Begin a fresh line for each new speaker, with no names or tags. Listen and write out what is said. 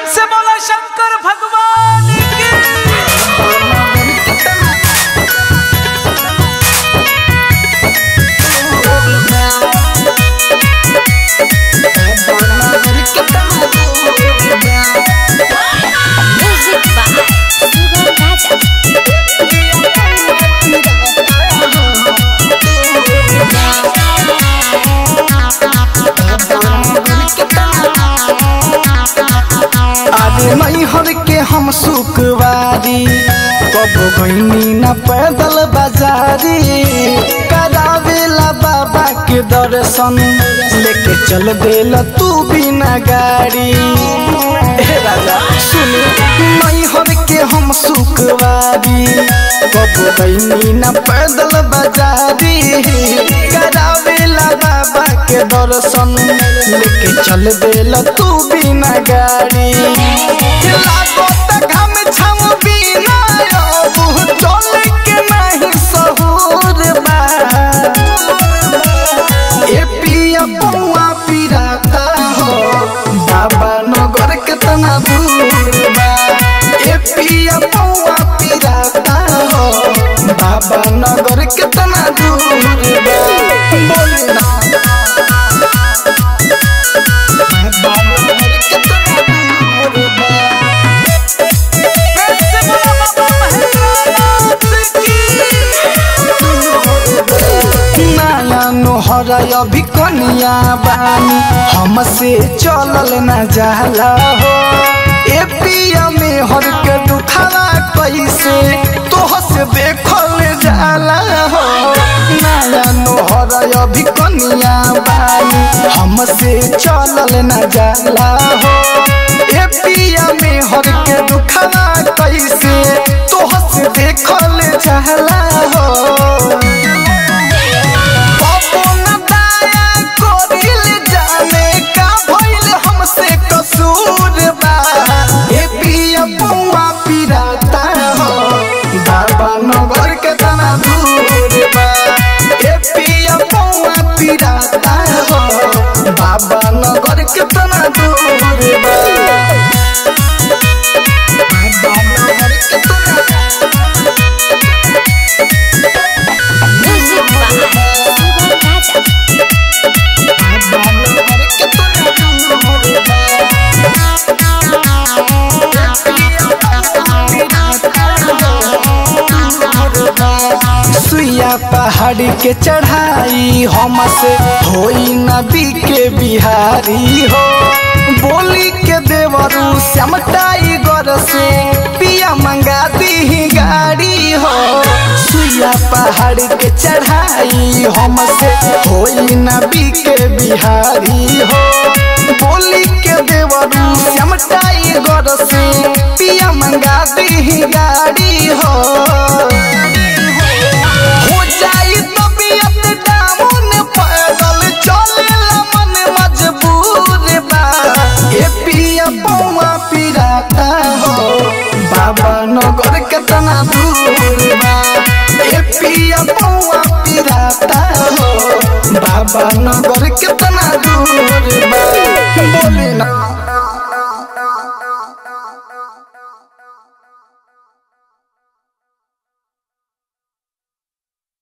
से बोला शंकर भगवान की
Music by Sugam Raja.
अरे मैहर के हम सुखवारी कब गईनी न पैदल बाजारी करावेला बाबा के दर्शन लेके चल देला तू बिना गाड़ी हे राजा सुन मैहर के हम सुखवारी कब गईनी न पैदल बाजारी करावेला बाबा के दर्शन लेके चल देला तू बिना गाड़ी लागत घम छम बिना अब चल के नहीं सहूर बा ए पिया पौआ पिराता हो बाबा नगर कितना दूर बा ए पिया पौआ पिराता हो बाबा नगर कितना दूर बा बोले ना बाबा नगर कितना दूर बा
प्रेम से बोला बाबा महेंद्रनाथ की
नया नोहर अभी कनिया बानी हमसे चलल न जाला हो ए पिया में हर के दुखावा कैसे तोह से देखल जाला हो नया नोहर अभी कनिया बानी हमसे चलल न जाला हो ए पिया में हर के दुखावा कैसे तोह से देखल जाला हो अपन दया करिल जाने का भइल हमसे कसूर बा ए पिया पौआ पिराता हो बाबा नगर के तना दूर बा ए पिया पौआ पिराता हो बाबा नगर के तना दूर बा बाबा नगर के तना
Music by Sugam Raja.
सुइया पहाड़ी के चढ़ाई हमसे होई नबी के बिहारी हो बोली के देवरू श्यामटाई गर से पिया मंगा दी गाड़ी हो सुइया पहाड़ी के चढ़ाई हमसे होई नबी के बिहारी हो बोली के देवरू श्यामटाई गर से पिया मंगा दी गाड़ी हो हो जाई तबियत डाउन पैदल चलेला मन मजबूर बा ए पिया पौआ पिराता हो बाबा नगर केतना दूर बा ए पिया पौआ पिराता हो बाबा नगर केतना दूर बा बोले ना